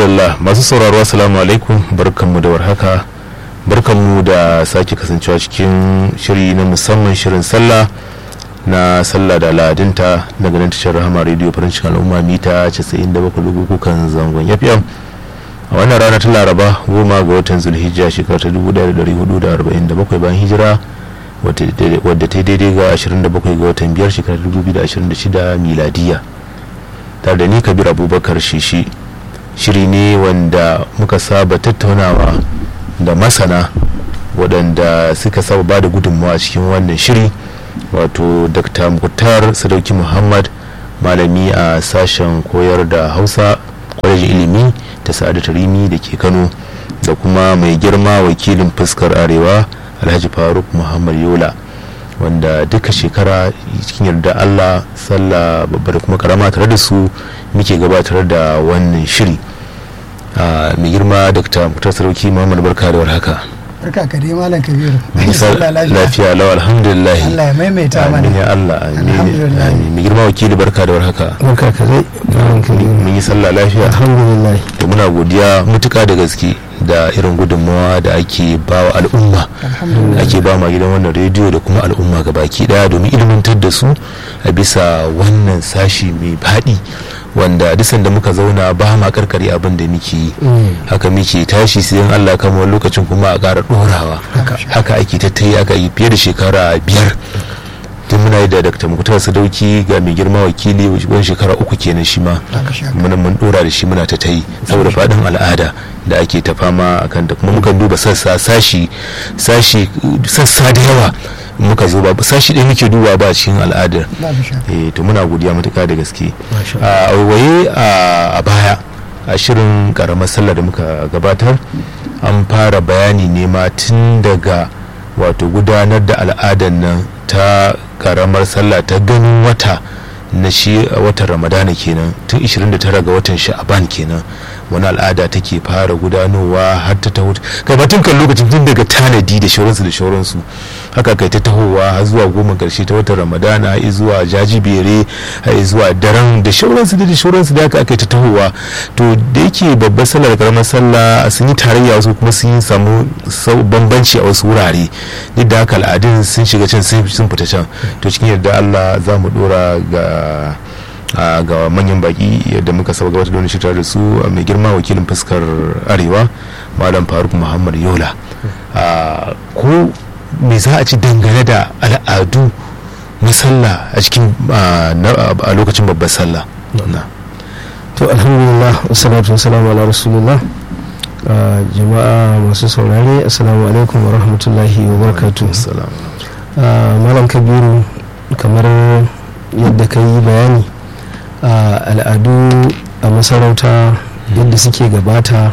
madalla masu sauraro assalamu alaikum barkanmu da warhaka barkanmu da sake kasancewa cikin shiri na musamman shirin sallah na sallah da al'adunta daga nan tashar rahama rediyo farin cikin al'umma mita 97 kan zangon fm a wannan rana ta laraba goma ga watan zulhijja shekara ta 1447 bayan hijira wadda ta daidai ga 27 ga watan biyar shekarar 2026 miladiya tare da ni kabir abubakar shishi shiri ne wanda muka saba tattaunawa da masana waɗanda suka saba ba da gudunmawa cikin wannan shiri wato dr muktar sadauki muhammad malami a sashen koyar da hausa kwalejin ilimi ta sa'adu tarimi da ke kano da kuma mai girma wakilin fuskar arewa alhaji faruk muhammad yola wanda duka shekara cikin yarda allah sallah babbar kuma karama tare da su muke gabatar da wannan shiri mai girma dr mutar sarauki muhammad barka da warhaka barka ka dai malam kabiru lafiya lau alhamdulillah Allah ya maimaita mana amin ya allah amin mai girma wakili barka da warhaka barka ka dai malam kabiru mun yi sallah lafiya alhamdulillah da muna godiya mutuka da gaske da irin gudunmawa da ake ba wa al'umma ake ba ma gidan wannan rediyo da kuma al'umma ga baki daya domin ilmantar da su a bisa wannan sashi mai faɗi wanda dusan da muka zauna ba ma karkare abin da muke yi haka muke tashi sai in Allah kama wani lokacin kuma a ƙara ɗorawa haka ake tattayi aka yi fiye da shekara biyar tun muna yi da dr mukutar sadauki ga mai girma wakili wani shekara uku kenan shi ma muna mun dora da shi muna ta ta yi saboda faɗin al'ada da ake ta fama akan da kuma mukan duba sassa sashi sashi sassa da yawa muka zo ba sashi ɗaya muke duba ba cikin al'adar eh to muna godiya matuƙa da gaske a waye a baya a shirin karamar sallah da muka gabatar an fara bayani ne ma tun daga wato gudanar da al'adar nan ta karamar sallah ta ganin wata na shi watan ramadana kenan tun 29 ga watan sha'aban kenan wani al'ada take fara gudanowa har ta taho kai ba tun kan lokacin tun daga tanadi da shauransu da shauransu haka kai ta tahowa har zuwa goma karshe ta watan ramadana har zuwa jajibere har zuwa daren da shauransu da shauransu da haka aka ta tahowa to da yake babbar sallar karamar sallah sun yi tarayya wasu kuma sun yi samu bambanci a wasu wurare duk da haka al'adun sun shiga can sun fita can to cikin yadda Allah za mu dora ga ga manyan baki yadda muka saba gabatar da wani shirya da su mai girma wakilin fuskar arewa malam faruk muhammad yola ko me za a ci dangane da al'adu na sallah a cikin a lokacin babbar sallah to alhamdulillah wassalatu wassalamu ala rasulullah jama'a masu saurare assalamu alaikum wa rahmatullahi wa barakatuh malam kabiru kamar yadda ka yi bayani al'adu a masarauta yadda suke gabata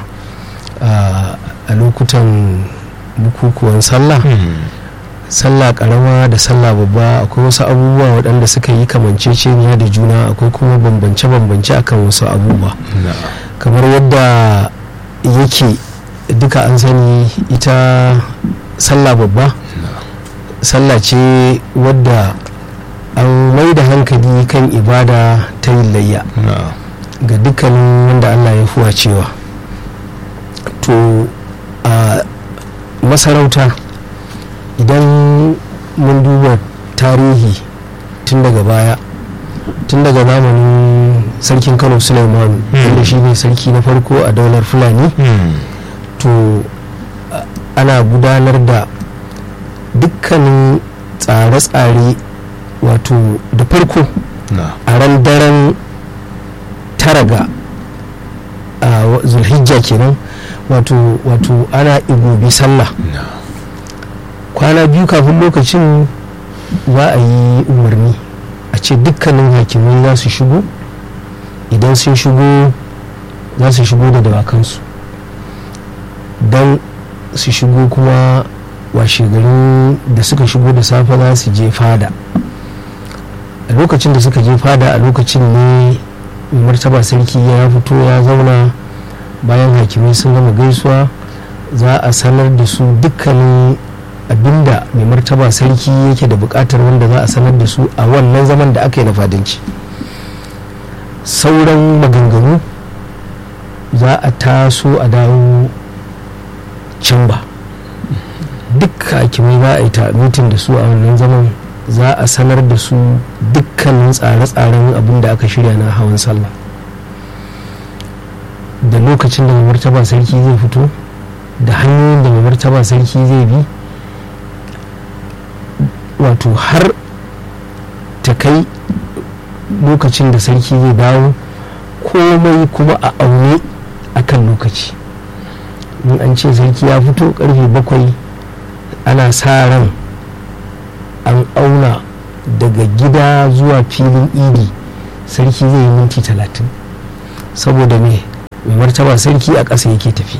a lokutan bukukuwan sallah sallah karama da sallah babba akwai wasu abubuwa waɗanda suka yi kamanceceniya da juna akwai kuma bambance-bambance akan wasu abubuwa kamar yadda yake duka an sani ita sallah babba sallah ce wadda an mai da hankali kan ibada ta yin layya ga dukkanin wanda allah ya fuwa cewa to a masarauta idan mun duba tarihi tun daga baya tun daga zamanin sarkin kano suleiman wanda shi ne sarki na farko a daular fulani to ana gudanar da dukkanin tsare-tsare wato da farko a ran daren tara ga zulhijja kenan wato wato ana igobi sallah kwana biyu kafin lokacin za a yi umarni a ce dukkanin hakimai za su shigo idan sun shigo za su shigo da dawakansu don su shigo kuma washegarin da suka shigo da safe za su je fada a lokacin da suka je fada a lokacin ne martaba sarki ya fito ya zauna bayan hakimai sun gama gaisuwa za a sanar da su dukkanin abinda mai martaba sarki yake da bukatar wanda za a sanar da su a wannan zaman da aka yi na fadanci sauran maganganu za a taso a dawo can ba duk hakimai za a yi ta mitin da su a wannan zaman za a sanar da su dukkanin tsare-tsaren abin da aka shirya na hawan sallah da lokacin da mai martaba sarki zai fito da hanyoyin da mai martaba sarki zai bi wato har ta kai lokacin da sarki zai dawo komai kuma a aune akan lokaci in an ce sarki ya fito karfe bakwai ana sa ran an auna daga gida zuwa filin idi sarki zai yi minti talatin saboda me mai martaba sarki a ƙasa yake tafi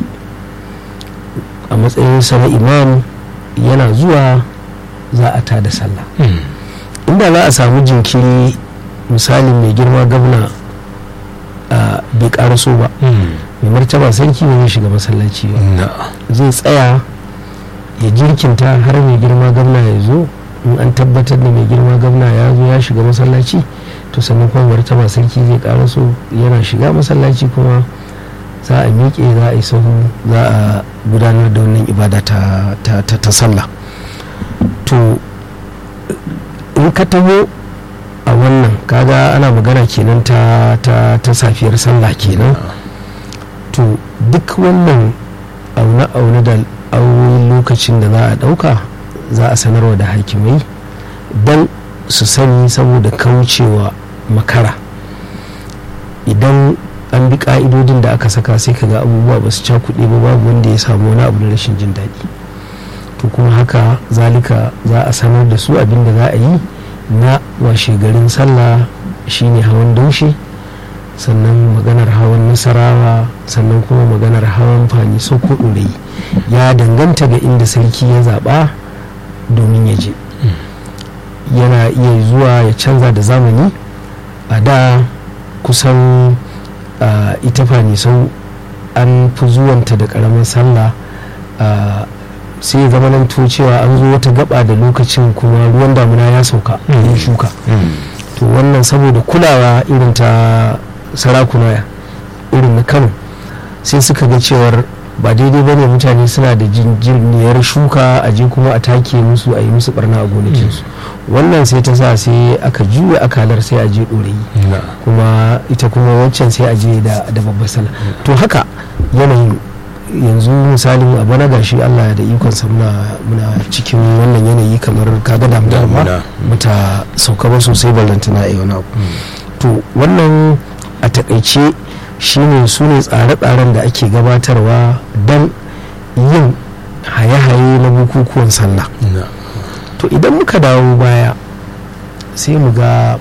a matsayin na imam yana zuwa za a tada sallah inda za a samu jinkiri misalin mai girma gabna bai karaso ba mai martaba sarki ba zai shiga masallaci ba zai tsaya ya jirkinta har mai girma gabna ya zo in an tabbatar da mai girma gabna ya zo ya shiga masallaci to sannan kuma martaba sarki zai karaso yana shiga masallaci kuma za a miƙe za a yi sahu za a gudanar da wannan ibada ta sallah to in ka taho a wannan kaga ana magana kenan ta, ta, ta safiyar sallah kenan to duk wannan aune-aune da auren lokacin da za a ɗauka za a sanarwa da hakimai don su sani saboda kaucewa makara idan an bi ka'idodin da aka saka sai ka ga abubuwa ba su cakuɗe ba babu wanda ya samu wani abu na rashin jin daɗi to kuma haka zalika za a sanar da su abin da za a yi na washe garin sallah shine hawan daushe sannan maganar hawan nasarawa sannan kuma maganar hawan fani soko ɗorayi ya danganta ga inda sarki ya zaɓa domin ya je yana iya zuwa ya canza da zamani a da kusan ita fani sau an fi zuwanta da ƙaramin sallah sai ya zama nan cewa an zo wata gaba da lokacin kuma ruwan damuna ya sauka yin shuka to wannan saboda kulawa irin ta sarakuna irin na kano sai suka ga cewar ba daidai ba ne mutane suna da jinjirniyar shuka a je kuma a take musu a yi musu barna a gonakinsu wannan sai ta sa sai aka juya akalar sai a je ɗorayi kuma ita kuma waccan sai a je da babbar sallah to haka yanayin yanzu misalin a bana gashi allah da ikonsa muna cikin wannan yanayi kamar kaga damuwa ba bata sauka ba sosai ballantana a wani abu to wannan a takaice shine su ne tsare-tsaren da ake gabatarwa don yin haye-haye na bukukuwan sallah to idan muka dawo baya sai mu ga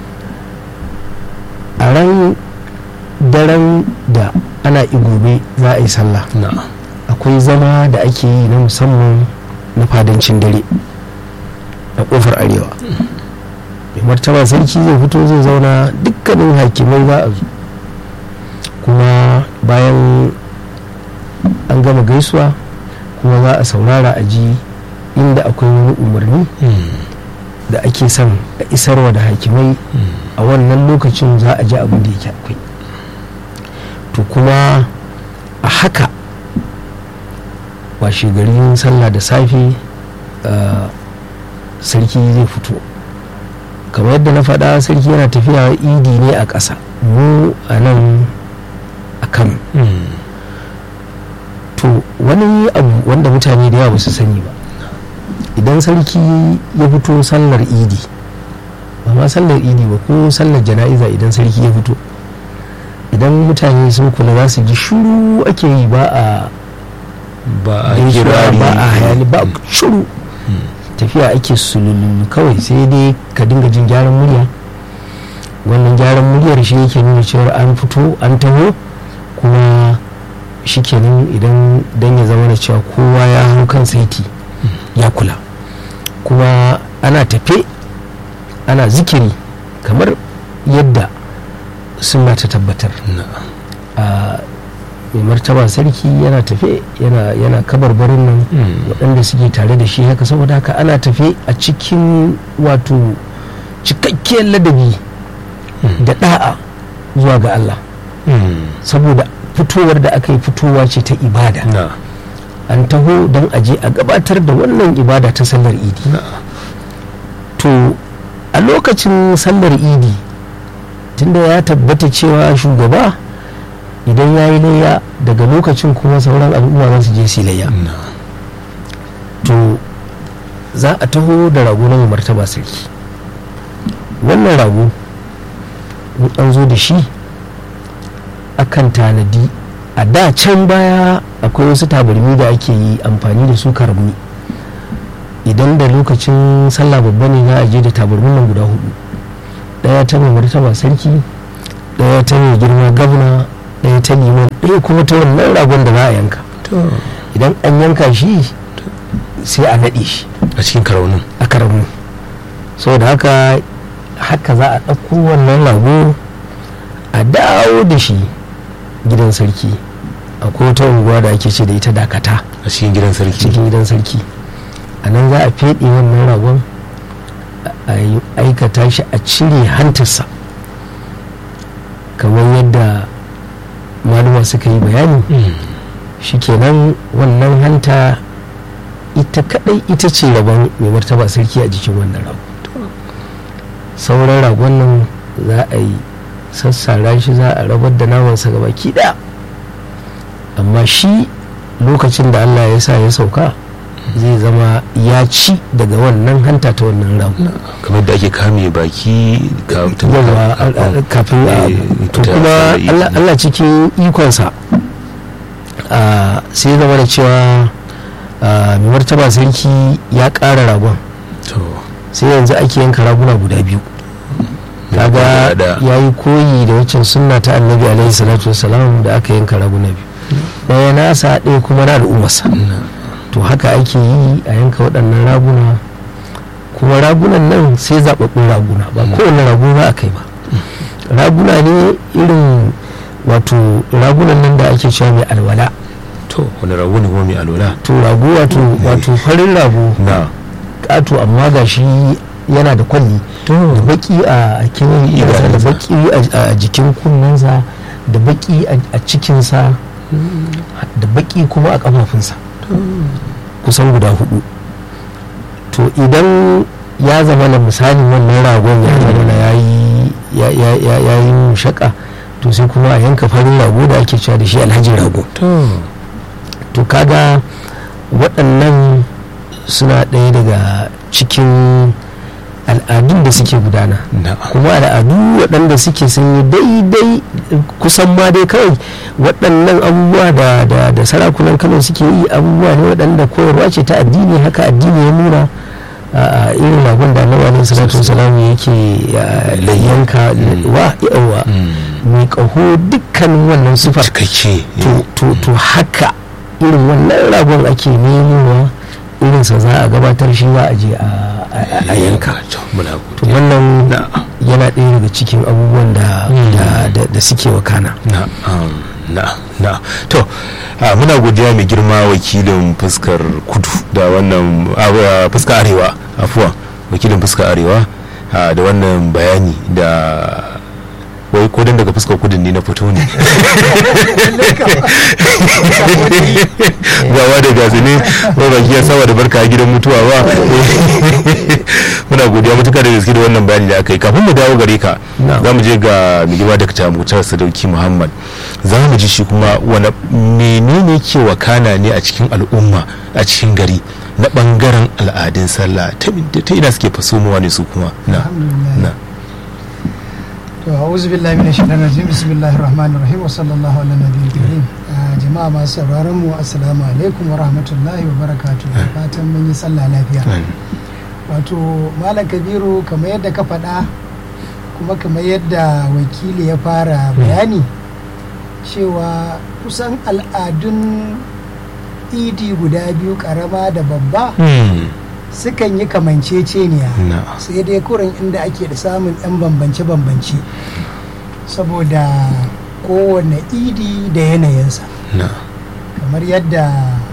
a ran daren da ana igobe za a yi sallah akwai zama da ake yi na musamman na fadancin dare a kofar arewa mai martaba sarki zai fito zai zauna dukkanin hakimai za a zo kuma bayan an gama gaisuwa kuma za a saurara a ji inda akwai wani umarni da ake son a isarwa da hakimai a wannan lokacin za a ji abin da yake akwai to kuma a haka washe garin sallah da safe sarki zai fito kamar yadda na faɗa sarki yana tafiya idi ne a ƙasa mu a nan a kano to wani abu wanda mutane da yawa ba su sani ba idan sarki ya fito sallar idi ba ma sallar idi ba ko sallar jana'iza idan sarki ya fito idan mutane sun kula za su ji shuru ake yi ba a ba a gaisuwa, kirari ba a hayani ba shuru tafiya ake sululu kawai sai dai ka dinga jin gyaran murya wannan gyaran muryar shi yake nuna cewar an fito an taho kuma shi kenan idan dan ya zama da cewa kowa ya hau kan saiti ya kula kuma ana tafe ana zikiri kamar yadda sunna ta tabbatar a mai martaba sarki yana tafe yana yana kabarbarin nan waɗanda suke tare da shi haka saboda haka ana tafe a cikin wato cikakkiyar ladabi da da'a zuwa ga Allah saboda fitowar da aka yi fitowa ce ta ibada na an taho don aje a gabatar da wannan ibada ta sallar idi na to a lokacin sallar idi tunda ya tabbata cewa shugaba idan ya yi layya daga lokacin kuma sauran al'umma za su je su yi layya na to za a taho da rago na mai martaba sarki wannan rago in an zo da shi akan tanadi a da can baya akwai wasu tabarmi da ake yi amfani da su karmi idan da lokacin sallah babba ne za a je da tabarmin nan guda hudu daya ta mai martaba sarki daya ta mai girma gabna daya ta liman ɗaya kuma ta wannan ragon da za a yanka to idan an yanka shi sai a naɗe shi a cikin karaunin a karamu saboda haka haka za a ɗauko wannan rago a dawo da shi gidan sarki akwai wata unguwa da ake ce da ita dakata a cikin gidan sarki cikin gidan sarki a nan za a feɗe wannan ragon a yi aikata shi a cire hantarsa kamar yadda maluma suka yi bayani Mm. shikenan wannan hanta ita kadai ita ce rabon mai martaba sarki a jikin wannan rago sauran ragon nan za a yi sassara shi za a rabar da namansa gaba daya amma shi lokacin da allah ya sa ya sauka zai zama ya ci daga wannan hanta ta wannan rago kamar da ake kame baki ka- ta- yawa a- a- kafin a Eh, to ta- kuma ta- Allah- Allah cikin ikonsa a, sai ya zama da cewa a, mai martaba sarki ya ƙara ragon to sai yanzu ake yanka raguna guda biyu kaga da ya yi koyi da waccan sunna ta annabi alaihi salatu wasalam da aka yanka raguna biyu ɗaya nasa ɗaya kuma na al'ummarsa to haka ake yi a yanka waɗannan raguna kuma ragunan nan sai zaɓaɓɓun raguna ba kowane rago za a kai ba raguna ne irin wato ragunan nan da ake cewa mai alwala to wani rago ne kuma mai alola to rago wato wato farin rago na ƙato amma ga shi yana da kwalli da baki a kewayen idansa da baki a- a jikin kunnensa da baki a a cikinsa da baki kuma a kafafunsa kusan guda hudu to idan ya zama na misalin wannan ragon ya zama na ya yi ya- ya- ya- ya yi mushaka to sai kuma a yanka farin rago da ake cewa da shi alhaji rago to to kaga waɗannan suna ɗaya daga cikin al'adun da suke gudana na kuma al'adu waɗanda suke sun yi daidai kusan ma dai kawai waɗannan abubuwa da, da, da sarakunan kano suke yi abubuwa ne waɗanda koyarwa ce ta addini haka addini ya nuna a a irin ragon da annabi alaihi salatu wasalam yake a, yanka wa yawa mai ƙaho dukkanin wannan sifar cikakke to, to, to haka irin wannan ragon ake nemowa irinsa za a gabatar shi za a je a, a- a yanka to muna to godiya wannan na yana ɗaya daga cikin abubuwan da, Mm. da, da, da suke wakana na um, na na to a, muna godiya mai girma wakilin fuskar kudu da wannan a, fuskar arewa afuwa wakilin fuskar arewa a, da wannan bayani da wai ko dan daga fuskar kudin ne na fito ne gawa da gasu ne ba baki ya saba da barka a gidan mutuwa ba muna godiya matuka da gaske da wannan bayani da aka yi kafin mu dawo gare ka Na'am. za mu je ga mai girma da mutar sadauki muhammad za mu ji shi kuma wani menene ke wakana ne a cikin al'umma a cikin gari na bangaren al'adun sallah ta ta ina suke fasomowa ne su kuma na alhamdulillah na to a'udhu billahi minash shaitanir rajim bismillahir rahmanir rahim wa sallallahu ala nabiyil karim Ah, jama'a masu sauraron mu assalamu alaikum wa rahmatullahi wa barakatuh Da fatan mun yi sallah lafiya wato malam kabiru kamar yadda ka faɗa kuma kamar yadda wakili ya fara bayani cewa kusan al'adun idi guda biyu karama da babba Hmm, sukan yi kamanceceniya na sai dai kurin inda ake da samun 'yan bambance-bambance saboda kowane idi da yanayinsa na kamar yadda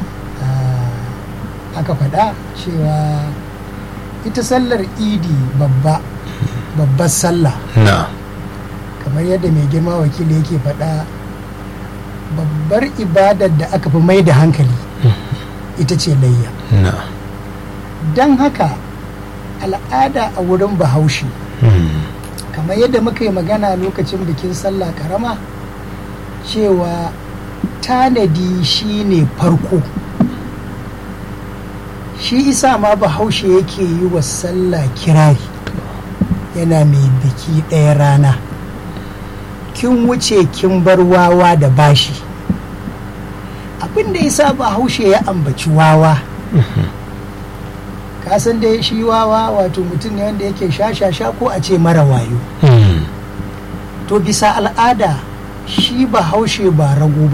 ah, aka faɗa cewa ita sallar idi babba babbar sallah na kamar yadda mai girma wakili yake faɗa babbar ibadar da aka fi mai da hankali ita ce layya na don haka al'ada a wurin bahaushe kamar yadda muka yi magana lokacin bikin sallah karama cewa tanadi shine farko shi isa ma bahaushe yake yi wa sallah kirari yana mai biki ɗaya rana kin wuce kin bar wawa da bashi abin da isa bahaushe ya ambaci wawa kasan dai shi wawa wato mutum ne wanda yake sha-sha-sha ko a ce mara wayo to bisa al'ada shi bahaushe ba rago ba